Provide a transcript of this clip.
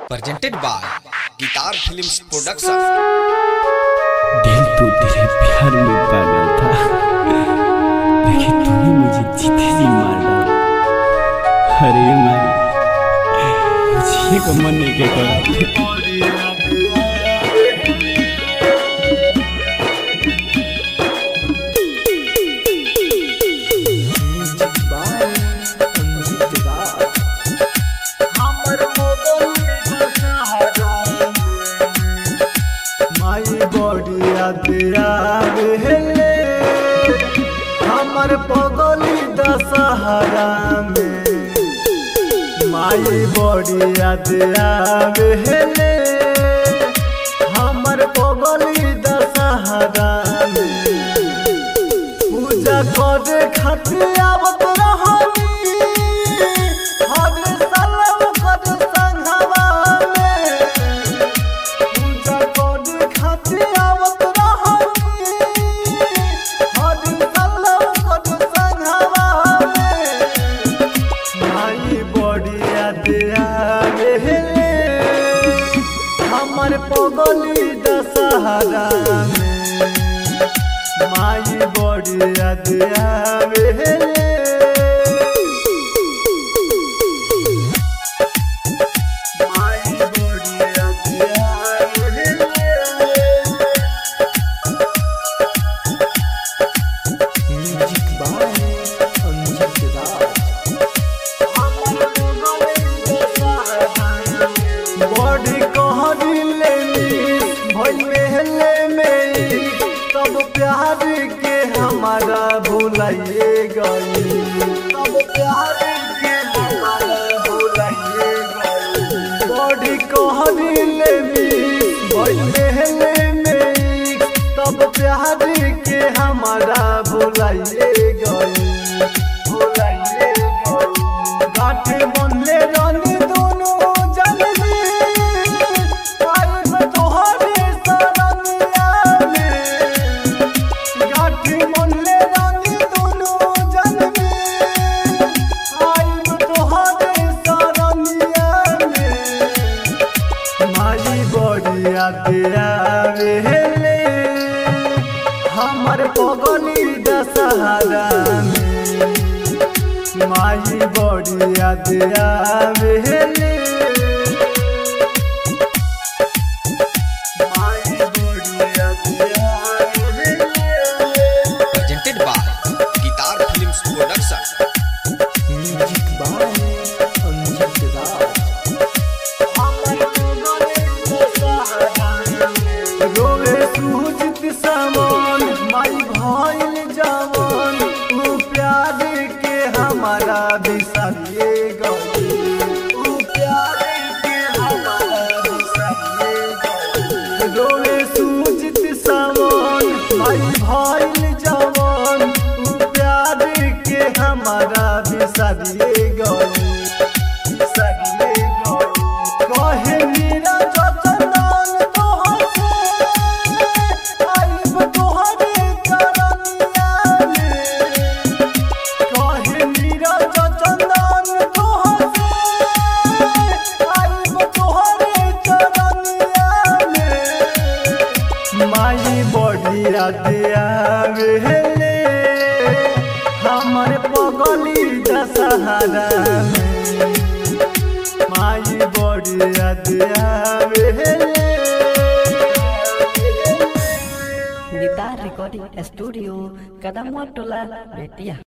presented by Guitar Films Production. दिल तो तेरे प्यार में पागल था लेकिन तूने मुझे जीते जी मार डाला अरे मारी मुझे को मन नहीं के करा माई बड़िया दिया हेले हमर पगली दशहरा में माई बड़िया दिया हेले हमर पगली दशहरा में पूजा करे खातिर आवत रहनी हर साल कर संघवा में पूजा करे खातिर आवत रहनी हर साल कर संघवा में माई बड़िया दिया हेले हमर पगली दशहरा में माई बड़िया दिया हेले माई बड़िया दिया हेले music by Anjit Raj body कहरी लेनी भइल मेहले में तब प्यार के हमारा भुलाइए गई तब प्यार के हमारा भुलाइए गई बॉडी कहरी लेनी भइल मेहले में तब प्यार के हमारा भुलाइए गई भुलाइए गई गाठे बनले रानी दोनों जल्दी आइब तोहरे सरनिया में गाठे बनले रानी दोनों जल्दी आइब तोहरे सरनिया में माई बड़िया दिया हेले हमर पगली दशहरा में माई बड़िया दिया हेले माई बड़िया दिया हेले Presented by Guitar Films Production. Music by Anjit Raj रोवे सुजित समान माई भइल जवान तू प्यार के हमारा बिसरिए गई तू प्यार के हमारा बिसरिए गई रोवे सुजित समान माई भइल जवान तू प्यार के हमारा बिसरिए गई बिसरिए गई कहे मीरा जतनान तोहर से आइब तोहरे करनिया में कहे मीरा जतनान तोहर से आइब तोहरे करनिया में माई बड़िया दिया हेले हमर पगली दशहरा में माई बड़िया दिया हेले गिटार रिकॉर्डिंग स्टूडियो कदम टोला बेतिया